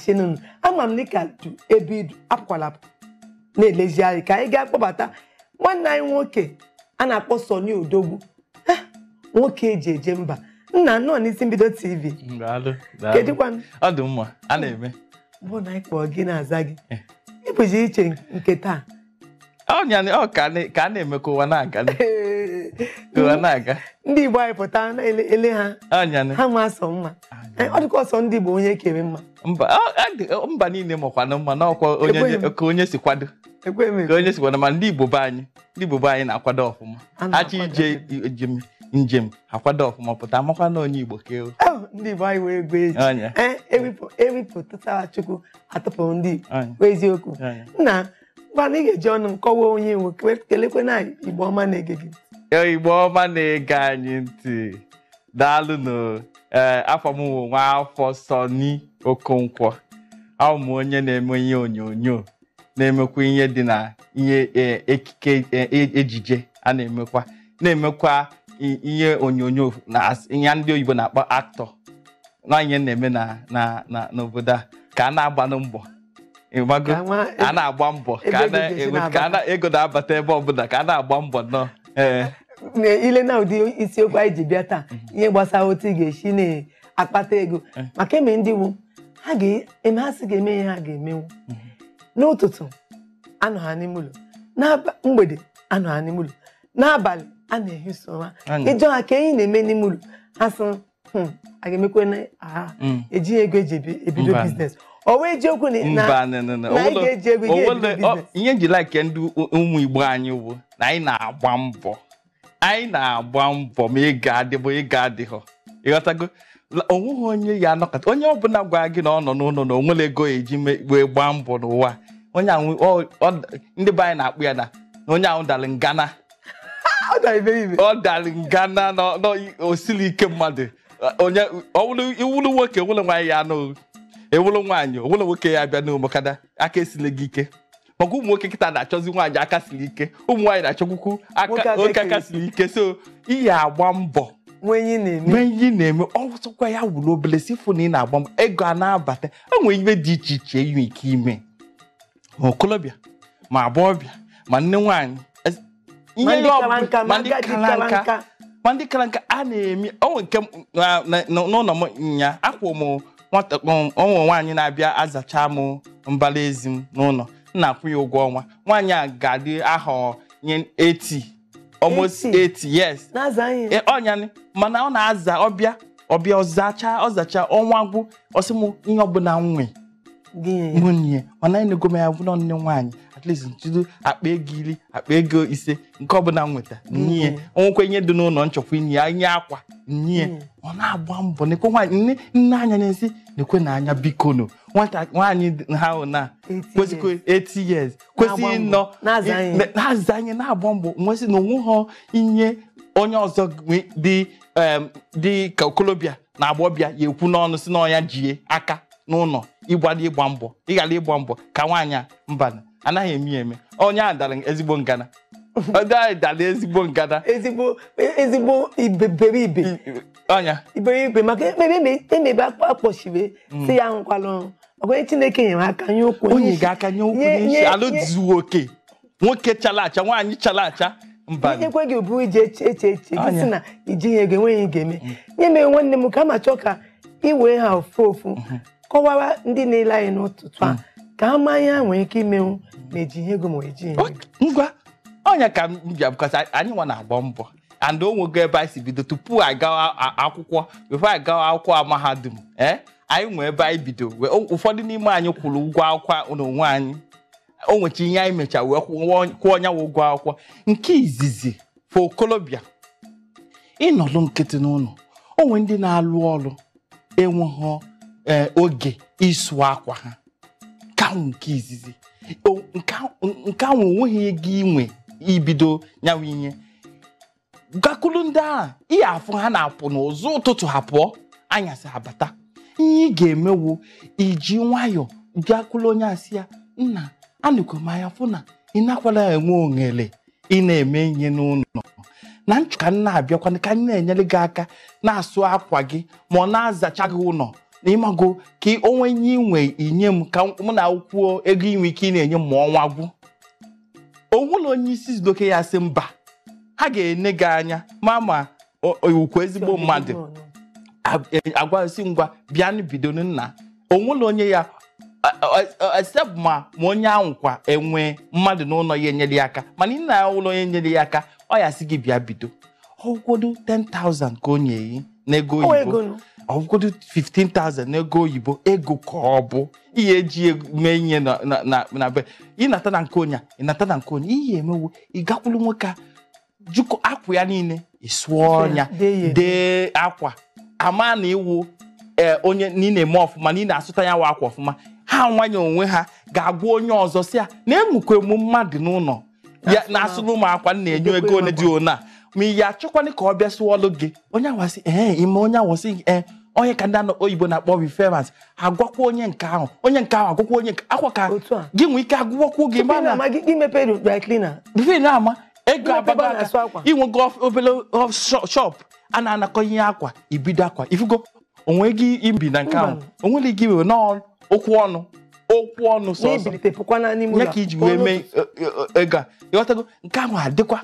chinunu ama m dịka du ebe idu apụkwala apụ na-elezi anyị ka anyị gaa kpọbata nwanne anyị nwoke a na-akpọ Sọni Odogwu Eh, nwoke eji eje mba nna nọ n'isi mbido tv Daalụ, daalụ. kedụkwanụ ọ dị mma a na-eme bụ na anyị kpọọ gị na-aza gị Eh. ịbụzi iche nke taa ọnya ọ ka a na- ka a na-eme ka ụwa na-aga ka ụwa na-aga ndị igbo anyị pụta na-ele ele ha ọnya ha ma asọ mma Eh, ọ dịka ọsọ ndị igbo onye kere mma mba ọ- ọ dị- mba niile makwanụ mma n'ọkwa onye Ekweghị m. ka onye si kwado ekwe m ka onye si kwado ma ndị igbo be anyị ndị igbo be anyị na-akwado ọfụma A na-akwado achọ ije njem njem akwado ọfụma pụta amakwa na onye igbo keo Oh, ndị igbo anyị wee gwa eji ọnya Eh, ewipụ ewipụtara chukwu atụpụrụ ndị igbo ọnya bụ eziokwu ọnya nna ngwana ị ga-eji ọnụ nkọwa onye nwe kwe- kelekwana anyị igbo ọma na-ege gị Ee, igbo ọma na-ege anyị ntị daalụnụ ee afọ m wụ nwa afọ Sọni Okonkwo abụ m onye na-eme ihe onyonyo na-emekwa ihe dị na ihe ee, ekike ee, e- ejije a na-emekwa na-emekwa i- ihe onyonyo na as- ihe ndị oyibo na-akpọ aktọ na ihe na-eme na na na n'obodo a ka a na-agbanụ mbọ ịgbago Ka nwa- a na-agba mbọ ebe ka a ego na- ga-esi ka a na-abata. na- ego na-abata ebe ọbụla ka a na-agba mbọ nnọọ ee Na ile na ụdị isiokwu anyị ji bịa taa ihe gbasara otu ị ga-esi na-akpata ego Eh. maka eme ndị wu ha ga-eme ha sị ga-eme ihe ha ga-emenwu n'ụtụtụ anọ ha n'ime ụlọ n'aba- mgbede anọ ha n'ime ụlọ n'abalị a na-ehi so ha Anya. ịjọ ha ka enyi na-eme n'ime ụlọ ha sị "Hmm, a ga-emekwe na ha Mm. ejighị ego eji ebi- ebido Mba. biznes ọ wee ejiokwu na- na mba nọ, nọ, nọ. na anyị Onwelo- ga-eji ego gị onwelo- ebido ọ- biznes ihe nji like ndị u- ụmụ igbo anyị wụ na anyị na-agba mbọ anyị na-agba mbọ ma ego adịbụ ego adịghọ ịghọtago La- onweghị onye ya anọkọta onye ọbụla gwara gị na ọ nọ n'ụlọ na onwere ego eji me- wee gbaa mbọ n'ụwa onye ahụ ọ- ọ- ndị be anyị na-akpụ ya na na onye ahụ dalị ngana ọ dara iberibe ọ dalị ngana na na o siri ike mmadụ onye ọwụlụ iwụlụ nwoke ewụlụ nwaanyị ya anụ ewụlụ nwaanyị owụlụ nwoke ya abịa n'ụmụkada aka esile gị ike maka ụmụ nwoke kịta na-achọzi nwaanyị aka siri ike ụmụ nwaanyị na-achọkwukwu Nwoke aka aka oke aka siri siri ike so ihe agba mbọ nwe ihe na-eme mee ihe ị na-eme ọsọkwa ya wụrụ obele si fụ na ị na-agba mbọ ego a na-abata enwere ihe dị iche iche enwe ike ime ma okolobịa ma agbọghọbịa ma nne nwaanyị Es- ma ihe ndị ọ kara bụ- nka ma ma ndị agadi kara kara nka nka ma ndị kara nka a na-eme onwe nke m- na- na- n'ụlọ m nya akwụ m nwata ụmụ nwaanyị na-abịa azacha m mbala ezi m n'ụlọ m na-akwụ ya ụgwọ ọnwa nwaanyị a ga-adị ahọ nye 80 almost 80? 80 yes na-aza ihe Ee, ọnya mana ọ na-aza ọbịa ọbịa ọzacha ọzacha ọnwa gwụ ọsị m ihe ọbụla nwe gị nye ya. nwunye mana anyị na-ego m ya bụrụ nne nwaanyị at least nchido akpa ego iri akpa ego ise nke ọbụla m nweta nye Mm. onwekwa ihe dị n'ụlọ nchọkwa inye ya nye akwa nye Mm. ọ na-agba mbọ nekwe nwaanyị nne nne anya na-esi nekwe na anya biko no nwata nwaanyị dị- ha hụ na 80 kwesịkwa years. 80 years kwesịghị Na-agba mbọ, ịnọ na-aza i- ihe. na- na-aza anyị na-agba mbọ nwesị na onweghọ ihe onye ọzọ nwe- dị em, dị ka okolobịa na agbọbịa ya ekwu n'ọnụ si n'ọnya jie aka n'ụlọ ịgbada ịgba mbọ ịghara ịgba mbọ ka nwaanyị a mba anaghị eme ya eme onye a dara ezigbo ngana onye a dara ezigbo ngana ezigbo ezigbo iberibe ọnya iberibe maka emebe emebe akpọchibe si ya nkwalụ ọkwenye chineke nyere aka nye okwu onye ga-aka nye okwu nye- n'isi nye- alụ nye- zuo oke nwoke chara acha nwaanyị chara acha mba ekwe gị bụ ije eche eche eche gị Anya. si na ijighị ego enweghị ị ga-eme nye mere nwanne m ka ma chọọ ka ị wee ha ofu ofu kọwara ndị na-ele anyị n'ụtụtụ a ka ha maa ihe ha nwere ike imenwu ma ejighị ego ma ejighị ego ngwa ọnya ka m bịa bụkọta anyị nwa na-agba mbọ and o nwego ebe anyị si bido tupu anyị gawa a- akwụkwọ before anyị gawa akwụkwọ mahadum ee anyị nwee ebe anyị bido wee- o- ụfọdụ n'ime anyị kwụrụ ụgwọ akwụkwọ n'onwe anyị o nwecha ihe anyị mecha wee kwụọ kwụọ onye wụ ụgwọ akwụkwọ nke izizi fụ okolobịa ịnọlụ nkịtị n'ụlọ o nwere ndị na-alụ ọrụ enweghị ee, oge ịsụ akwa ha nke ahụ nke izizi O- nke ahụ- nke ahụ onweghị ego inwe ibido nyawa ihe gakwuru ndị a ihe afụ ha na-apụ n'ụzọ ụtụtụ ha pụọ anyasị abata ihe ị ga-emewu iji nwayọ gakwuru onye asị ya nna anụkwa m anya fụ na ị nakwala enwe ohere ị na-eme ihe n'ụlọ na nchụ ka m na-abịakwana ka m na-enyere gị aka na-asụ akwa gị ma ọ na-azacha gị ụlọ na ịmago ka onwe nye inwe inye m ka mụ na kwuo ego inwe ike ị na-enye m ma ọnwa gwụ onwụlọ onye isi zidoke ya sị mba ha ga-ene gị anya ma ma o- okwu ezigbo mmadụ agwasi ngwa bịanụ bido nna onwere onye ya except ma ma onye ahụ kwa enwe mmadụ n'ụlọ ya enyere ya aka mana ị na ụlọ onye nyere ya aka ọ ya sị gị bịa bido ọgwụgodo 10,000 ka o nye yi n'ego Ọ oyibo ego nụ. ọgwụgodo 15,000 n'ego oyibo ego ka ọ bụ ihe eji ego mee ihe na- na- na na be ịnata na nke onye a, ịnata na nke onye ihe emewo ị gakwuru nwoke a jụkọ akwa ya niile ị sụọ ọnya Dee ya. dee akwa ama na iwu ee onye na ị na-eme ọfụma na ị na-asụta ya wa akwa ọfụma ha nwanye onwe ha ga-agwa onye ọzọ si ya na enwekwa emu mmadụ n'ụlọ ya na-asụrụ ụmụ akwa m na-enye ego one dị one a ma ị ya achọkwana ka ọ bịa sụọlụ gị onye awasị ee ime onye awasị ee onye ka ndị anọ oyibo na-akpọ reference agwakwa onye nke ahụ onye nke ahụ agwakwa onye nke akwa ka Otu a. gị nwee ike agwụkwụ gị Tupu ị mana na-ama gị gị mepee dry cleaner bife na-ama ego Mmepe abago ebe a aka na-asụ akwa. inwego of- obele of shop- shop a na-anakọ ihe akwa ibido akwa ifugo onwe gị ibi na nke ahụ Mba. onwere gị iwe n'ọnụ okwu ọnụ okwu ọnụ sọsọ na-ebilite pụkwana n'ime ya ụlọ ka iji wee Ọnụ mee ụtụtụ. e- e- ego a ịghọtago nke ahụ adịkwa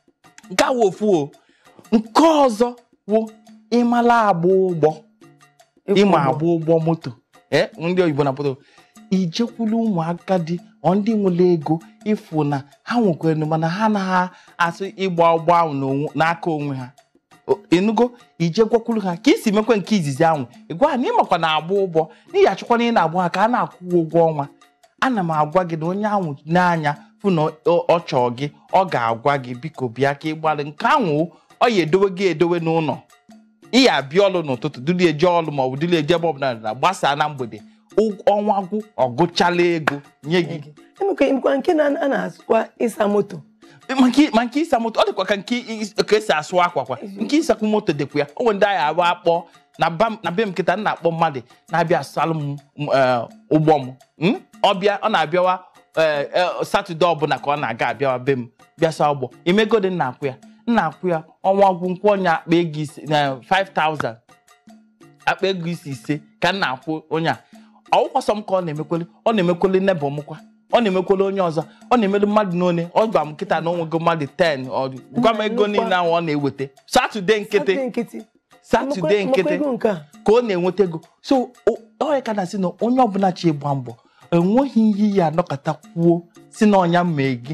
nke ahụ ofu o nke ọzọ wụ ịmala agba ụgbọ Ịkwụ ịma ụgwọ. agba ụgbọ moto ee ndị oyibo na-apụta ijekwulu ụmụaka dị ọ ndị nwere ego ịfụ na ha nwekwara mana ha anaghị asụ ịgba ụgbọ ahụ n'onwe- n'aka onwe ha O- ịnụgo ije gwakwuru ha ka isi mekwe nke izizi ahụ ịgwa ha na ịmakwa na agba ụgbọ n'ihi achọkwa na ị na-agba ha ka a na-akwụ ụgwọ ọnwa ana m agwa gị na onye ahụ n'anya fụ na ọ ọ chọọ gị ọ ga-agwa gị biko bịa ka ị gbalị nke ahụ ọ ya edowe gị edowe n'ụlọ ị ya abịa ọlụ n'ụtụtụ dịrị eje ọlụ ma ọ bụ dịrị eje ebe ọbụla na gbasaa na mgbede Ụg- ọnwa gwụ ọ gụchala ego nye gị Emekwa emekwa nke na a na-asụkwa ịsa moto ma nke ma nke ịsa moto ọ dịkwa ka nke is- ka esi asụ akwa kwa nke ịsakwu moto dịkwa ya o nwere ndị anyị abụ akpọ na ba m- na be m nkịta m na-akpọ mmadụ na-abịa asalụ m m, eh, ụgbọ m Mm? ọ bịa ọ na-abịawa eh, eh, satọde ọbụla ka ọ na-aga abịawa be m bịa saa ụgbọ imegodi nna akwụ ya nna akwụ ya ọnwa gwụ nkwụ onye akpa ego ise na 5000 akpa ego isi ise ka m na-akwụ onye a ọwụkwasọ m ka ọ na-emekwele ọ na-emekwele nebọ m kwa ọ na-emekwele onye ọzọ ọ na-emelu mmadụ n'one ọ gwa m nkịta na onwego mmadụ 10 ọ dị- gwa m ego niile ahụ ọ na-eweta satọde nkịtị Satọde nkịtị satọde Emekwa- nkịtị emekwa ego nke a ka ọ na-enweta ego so o- ọ ya ka na-asị na onye ọbụla chi gba mbọ enweghị ihe ya anọkọta kwuo si na ọnya mee gị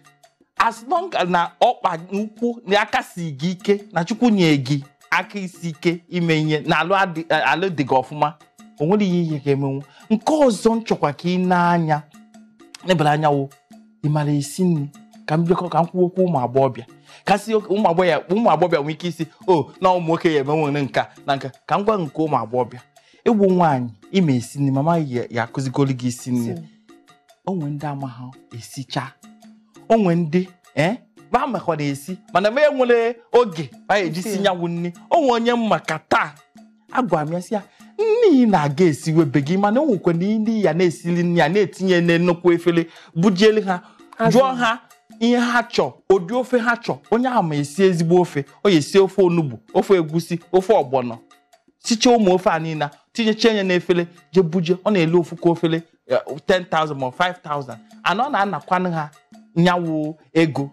as long as na ọkpa ukwu na aka si gị ike na chukwu nye gị aka isi ike ime ihe na alụ adị- alụ dị gị ọfụma o nwere ihe ihe ga-emenwu nke ọzọ m chọkwa ka ị na-anya nebara anya wo ị mara esi nri ka m bịakọ ka m kwuo okwu ụmụ agbọghọbịa kasị ụmụ agbọghọbịa ụmụ agbọghọbịa nwee ike isi o na ụmụ nwoke ya emenwere nka na nka ka m gwa nke ụmụ agbọghọbịa ịgwụ nwaanyị ime esi nri mama ya ya akụzigolu gị isi nri onwe ndị amaghị esicha onwe ndị ee ba makwara esi mana ma enwere oge ba eji si nyanwụ nri onwe onye mma ka taa agwara m ya sị ya nne ị na-aga esiwebe gị mana o nwekwa na ndị ya na-esili nri ya na-etinye na nnukwu efere bujielu ha Azụ. jụọ ha ihe ha chọọ ụdị ofe ha chọọ onye ahụ ma esi ezigbo ofe ọ ya esi ofe onugbu ofe egusi ofe ọgbọnọ sicha ụmụ ofe a niile tinyecha ya n'efere je buje ọ na-ele ofu ka ofere eh, 10,000 ma 5,000 ana ọ na-anakwanụ ha nyawu ego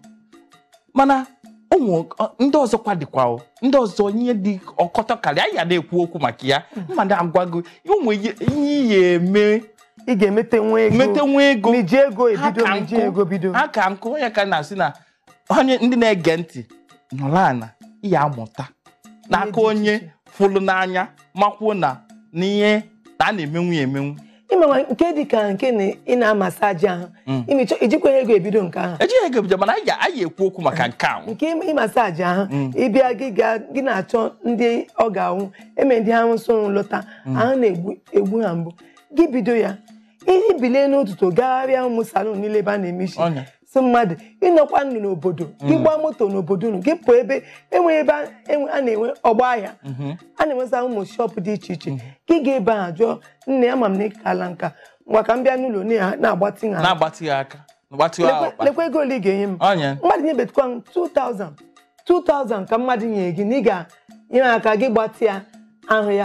mana ụmụ ọ- ndị ọzọkwa dịkwa o ndị ọzọ ihe dị ọkọtọ karịa anyị ya na-ekwu okwu maka ya mmadụ agwago ụmụ ihe ihe ihe eme ị ga-emete nwa ego mete nwa ego miji ego ha ebido ka miji nkụ ego bido ha ka nkụ onye ka na-asị na onye ndị na-ege ntị nọrọ ana ihe amụta n'aka dị iche onye iche. fụrụ n'anya makwuo na n'ihe na a na-emenwu ya emenwu ịmawa nke dị ka nke na ị na-amasaji ahụ Mm. imichọ ijikwa ego ebido nke ahụ ejighị ego ebido mana anyị ga- anyị ekwu okwu maka nke ahụ nke ịmasaji ahụ Mm. ịbịa gị ga gị na-achọ ndị ọ ga-anwụ eme ndị ahụ so lọta ahụ na-egbu egbu ha mbụ gị bido ya ihe bilie n'ụtụtụ gagharịa ụmụ salon niile ebe a na-eme isi Ọnya. si mmadụ ịnọkwa ndụ n'obodo gị gbaa moto n'obodo unu gị pụọ ebe enwe ebe a enwe- a na-enwe ọgba ahịa Mhm. a na-enwesa ụmụ shọpụ dị iche iche gị ga-ebe ahụ jụọ nne ama m na ịkala nka ngwa ka m bịa n'ụlọ na- na-agbatị ha na-agbatị ya aka gbatịwa lekwa ọkpa lekwa ego ole ị ga-enye m ọnya mmadụ nyebetukwa m 2000 2000 ka mmadụ nye gị na ị ga-nyere aka gị gbatịa ahụ ya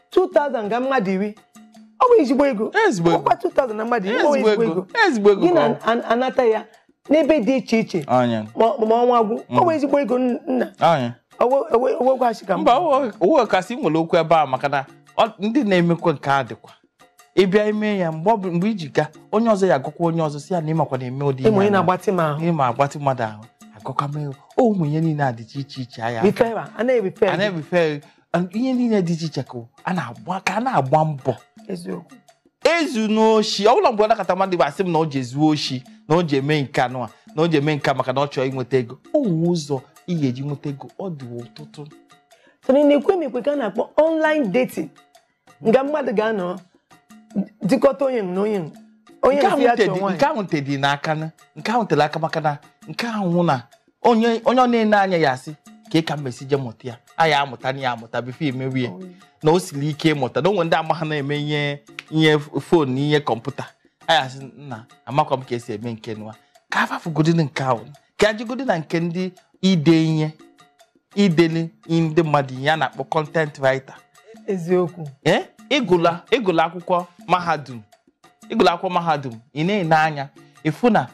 2000 ga mmadụ iri ọ bụ ezigbo ego ezigbo ego ọkwa 2000 na mmadụ iri ọ bụ ezigbo ezigbo ego ego ezigbo ego gị ka na ọ- an- anata ya n'ebe dị iche iche Anya. ma ma ọnwa gwụ ọ bụ ezigbo ego nna Anya. owegwachi ka mba owe kasị nwere okwu ebe a maka na ọ- ndị na-emekwa nke a dịkwa ịbịa ime ya mgbe ọ bụ- mgbe iji ga onye ọzọ ya agụkwa onye ọzọ si ya na ịmakwa na-eme ụdị ịmụ onye ihe a. na-agbatị m ahụ ịma agbatị mmadụ ahụ agụkwa mee o ụmụ ihe niile a dịcha iche iche aya rifera a na-erife a na-ebife ihe niile dị iche iche ka a na-agba ka a na-agba mbọ eziokwu ezu n'oshi ọ bụla mgbe ọ nakọta mmadụ bụ asị m na o ji ezuo oshi na o ji eme nke anụ a na o ji eme nke a maka na ọ chọrọ inweta ego o nwere ụzọ ị ga-eji nweta ego ọ dị ọtụtụ so na ekwe m ekwe ka a na-akpọ online dating nga mmadụ ga-anọ dịkọta onye na onye onye nke nsị ya ahụ te chọọ dị- nwaanyị nke ahụ te dị n'aka na nke ahụ tere aka maka na nke ahụ na onye onye ọ na-ene anya ya asị ka ị ka mmesi je mụta ya a ya amụta na ya amụta bifo emewe ya na o siri ike ịmụta na onwe ndị ama ha na-eme ihe ihe fon na ihe kọmputa a ya asị nna amakwa m ka esi eme nke nwa ka afafugodi nke ahụ ka ajigodi na nke ndị ide ihe ideli ndị mmadụ ihe a na-akpọ content writer eziokwu ee ịgụla ịgụla akwụkwọ mahadum ịgụla akwụkwọ mahadum ị na-ene anya ịfụ na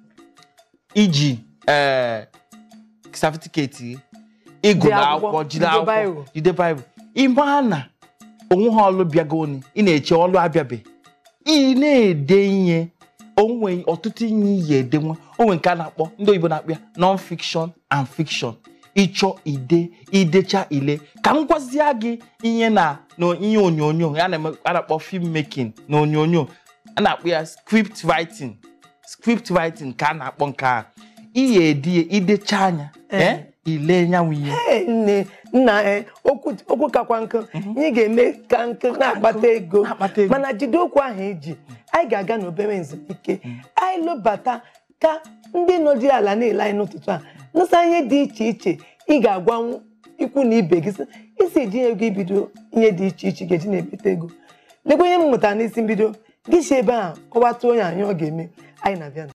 iji ee satifiketi gị ịgụla Jide akwụkwọ, akwụkwọ jide jide akwụkwọ Bible. jide baịbụl ịma na onwe ha ọlụ bịagoni ị na-eche ọlụ abịabe ị na-ede ihe onwe ọtụtụ ihe iyi edenwe onwe nke a na-akpọ ndị oyibo na-akpọ ya non-fiction and fiction ịchọ ide idecha ile ka m gwazie gị ihe na na ihe onyonyo a na-eme- a na-akpọ film making na onyonyo a na-akpọ ya script writing script writing ka a na-akpọ nke a ihe edi idecha anya Eh. eh, ile nyanwụ ihe Ee, nne nna ee okwu okwu kakwa nkụ ihe ga-eme ka nkụ na-akpata ego na-akpata ego. mana jide okwu ahụ eji anyị ga-aga n'obere nzumike anyị lụbata ka ndị nọdị ala na-ele anyị n'ụtụtụ a nụsa ihe dị iche iche ị ga-agwa ikwu na ibe gị sị, isi eji ego ibido ihe dị iche iche ga-eji na-ebite ego lekwa ihe m mụtara n'isi mbido gị si ebe a kọwata onye anyị ọ ga-eme anyị na-abịa